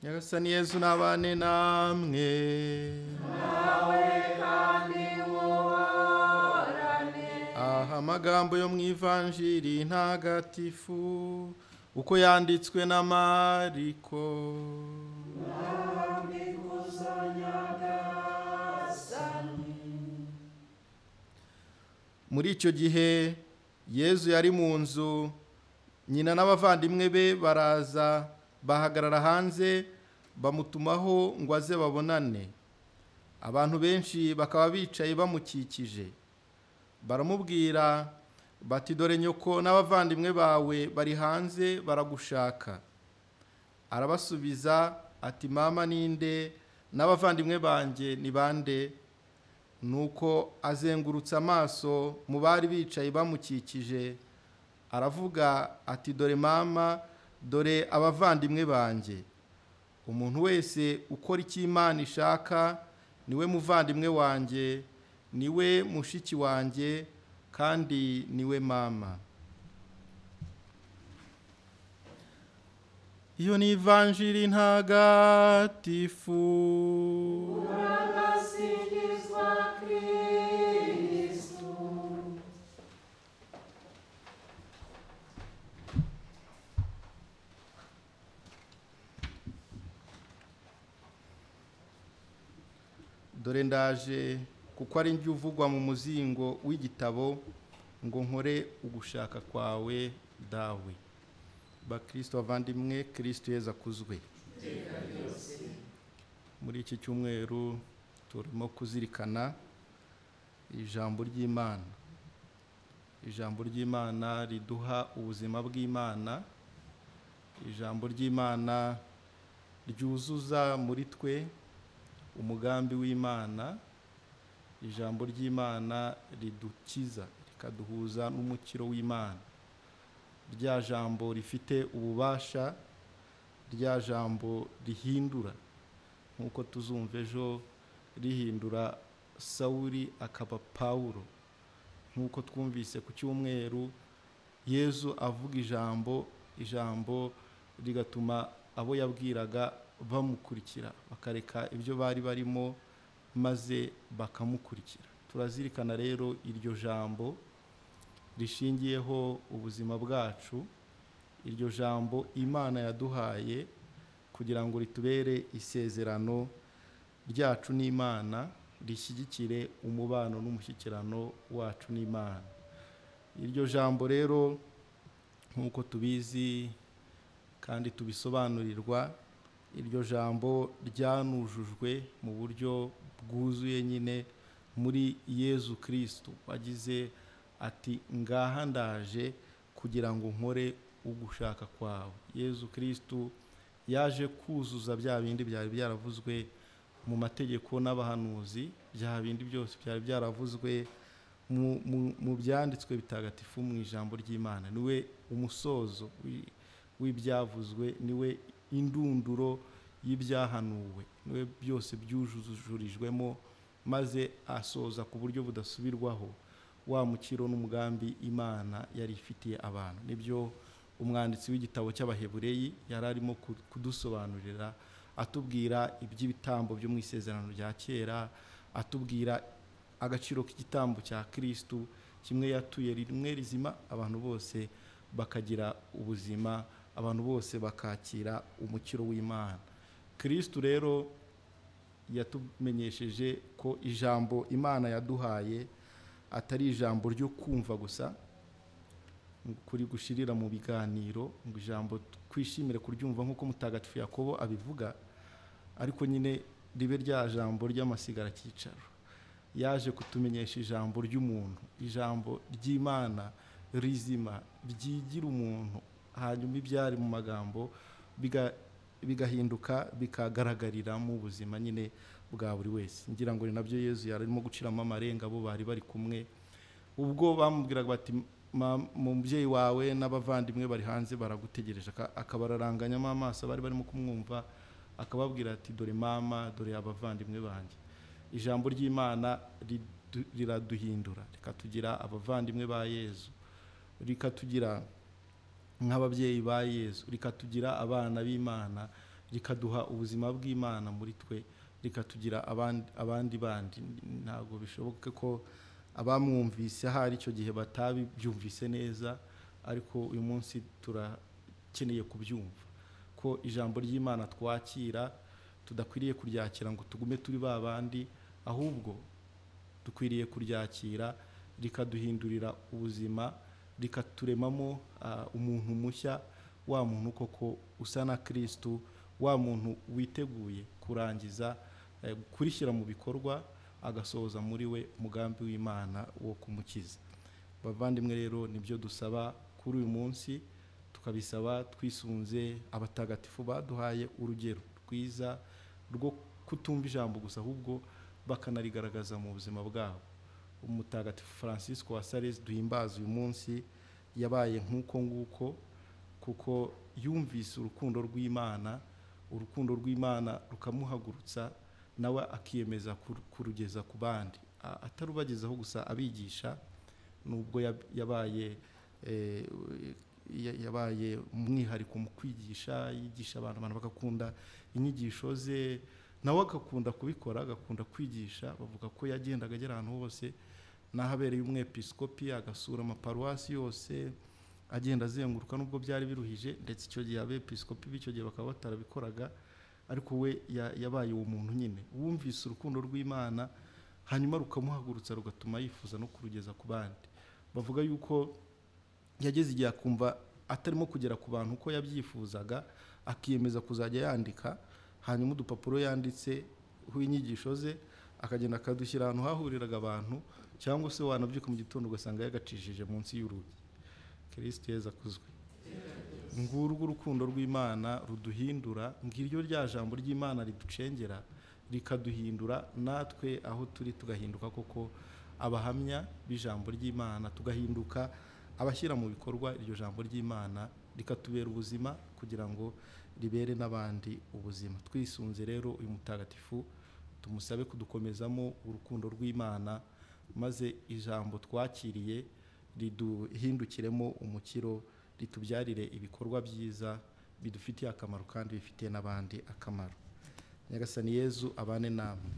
nyagasani yezu n'abane namwe aha amagambo yo mu ivanjiri ntagatifu uko yanditswe na mariko muri icyo gihe yezu yari mu nzu nyina n'abavandimwe be baraza bahagarara hanze bamutumaho ngo aze babonane abantu benshi bakaba bicaye bamukikije baramubwira bati dore nyoko n'abavandimwe bawe bari hanze baragushaka arabasubiza ati mama ninde n'abavandimwe banjye ni bande nuko azengurutse amaso mu bari bicaye bamukikije aravuga ati dore mama dore abavandimwe banjye umuntu wese ukora icyo imana ishaka niwe muvandimwe wanjye niwe mushiki wanjye kandi niwe mama iyo ni ivanjiri ntagatifu dore ndaje kuko ari njye uvugwa mu muzingo w'igitabo ngo nkore ugushaka kwawe dawe bakirisito bavandimwe kirisito yeza akuzwe muri iki cyumweru turimo kuzirikana ijambo ry'imana ijambo ry'imana riduha ubuzima bw'imana ijambo ry'imana ryuzuza muri twe umugambi w'imana ijambo ry'imana ridukiza rikaduhuza n'umukiro w'imana rya jambo rifite ububasha rya jambo rihindura nk'uko tuzumva ejo rihindura sawuri akaba pawuro nk'uko twumvise ku cyumweru yezu avuga ijambo ijambo rigatuma abo yabwiraga bamukurikira bakareka ibyo bari barimo maze bakamukurikira turazirikana rero iryo jambo rishingiyeho ubuzima bwacu iryo jambo imana yaduhaye kugira ngo ritubere isezerano ryacu n'imana rishyigikire umubano n'umushyikirano wacu n'imana iryo jambo rero nk'uko tubizi kandi tubisobanurirwa iryo jambo ryanujujwe mu buryo bwuzuye nyine muri yezu kirisitu wagize ati ngaha ndaje kugira ngo nkore ugushaka kwawe yezu kirisitu yaje kuzuza bya bindi byari byaravuzwe mu mategeko n'abahanuzi bya bindi byose byari byaravuzwe mu byanditswe bitagatifu mu ijambo ry'imana niwe umusozo w'ibyavuzwe niwe indunduro y'ibyahanuwe niwe byose byujurijwemo maze asoza ku buryo budasubirwaho wa mukiro n'umugambi imana yari ifitiye abantu nibyo umwanditsi w'igitabo cy'abahebureyi yari arimo kudusobanurira atubwira iby'ibitambo byo mu isezerano rya kera atubwira agaciro k'igitambo cya kirisitu kimwe yatuye rimwe rizima abantu bose bakagira ubuzima abantu bose bakakira umukiro w'imana kirisitu rero yatumenyesheje ko ijambo imana yaduhaye atari ijambo ryo kumva gusa kuri gushirira mu biganiro ngo ijambo twishimire kuryumva nk'uko mutagatifu yakobo abivuga ariko nyine ribe rya jambo ry'amasigara cyicaro yaje kutumenyesha ijambo ry'umuntu ijambo ry'imana rizima ryigira umuntu hanyuma ibyari mu magambo bigahinduka bikagaragarira mu buzima nyine bwa buri wese ngira ngo ni nabyo yezu yarimo guciramo amarenga bo bari bari kumwe ubwo bamubwiraga bati mubyeyi wawe n'abavandimwe bari hanze baragutegereje akabararanganyamo amaso bari barimo kumwumva akababwira ati dore mama dore abavandimwe banjye ijambo ry'imana riraduhindura rikatugira abavandimwe ba yezu rikatugira nk'ababyeyi ba yezu rikatugira abana b'imana rikaduha ubuzima bw'imana muri twe rikatugira abandi abandi bandi ntabwo bishoboka ko abamwumvise ahari icyo gihe batabibyumvise neza ariko uyu munsi turakeneye kubyumva ko ijambo ry'imana twakira tudakwiriye kuryakira ngo tugume turi ba bandi ahubwo dukwiriye kuryakira rikaduhindurira ubuzima rikaturemamo umuntu mushya wa muntu koko usa na kirisitu wa muntu witeguye kurangiza kurishyira mu bikorwa agasohoza muri we umugambi w'imana wo kumukiza bavandimwe rero nibyo dusaba kuri uyu munsi tukabisaba twisunze abatagatifu baduhaye urugero rwiza rwo kutumva ijambo gusa ahubwo bakanarigaragaza mu buzima bwabo umutagatifu francisco wa sales duhimbaza uyu munsi yabaye nk'uko nguko kuko yumvise urukundo rw'imana urukundo rw'imana rukamuhagurutsa nawe akiyemeza kurugeza ku bandi atarubagezaho gusa abigisha nubwo yabaye yabaye umwihariko mu kwigisha yigisha abantu abantu bagakunda inyigisho ze nawe agakunda kubikora agakunda kwigisha bavuga ko yagendaga agera ahantu hose n'ahabereye umwepisikopi agasura amaparuwasi yose agenda azenguruka nubwo byari biruhije ndetse icyo gihe abepisikopi b'icyo gihe bakaba batarabikoraga ariko we yabaye uwo muntu nyine wumvise urukundo rw'imana hanyuma rukamuhagurutsa rugatuma yifuza no kurugeza ku bandi bavuga yuko yageze igihe akumva atarimo kugera ku bantu uko yabyifuzaga akiyemeza kuzajya yandika hanyuma udupapuro yanditse w'inyigisho ze akagenda akadushyira ahantu hahuriraga abantu cyangwa se wanabyuka mu gitondo ugasanga yagacishije munsi y'urugi kirisiti yeza akuzwe ngurwo urukundo rw'imana ruduhindura ngiryo rya jambo ry'imana riducengera rikaduhindura natwe aho turi tugahinduka koko abahamya b'ijambo ry'imana tugahinduka abashyira mu bikorwa iryo jambo ry'imana rikatubera ubuzima kugira ngo ribere n'abandi ubuzima twisunze rero uyu mutagatifu tumusabe kudukomezamo urukundo rw'imana maze ijambo twakiriye riduhindukiremo umukiro ritubyarire ibikorwa byiza bidufitiye akamaro kandi bifitiye n'abandi akamaro nyagasani yezu abane namwe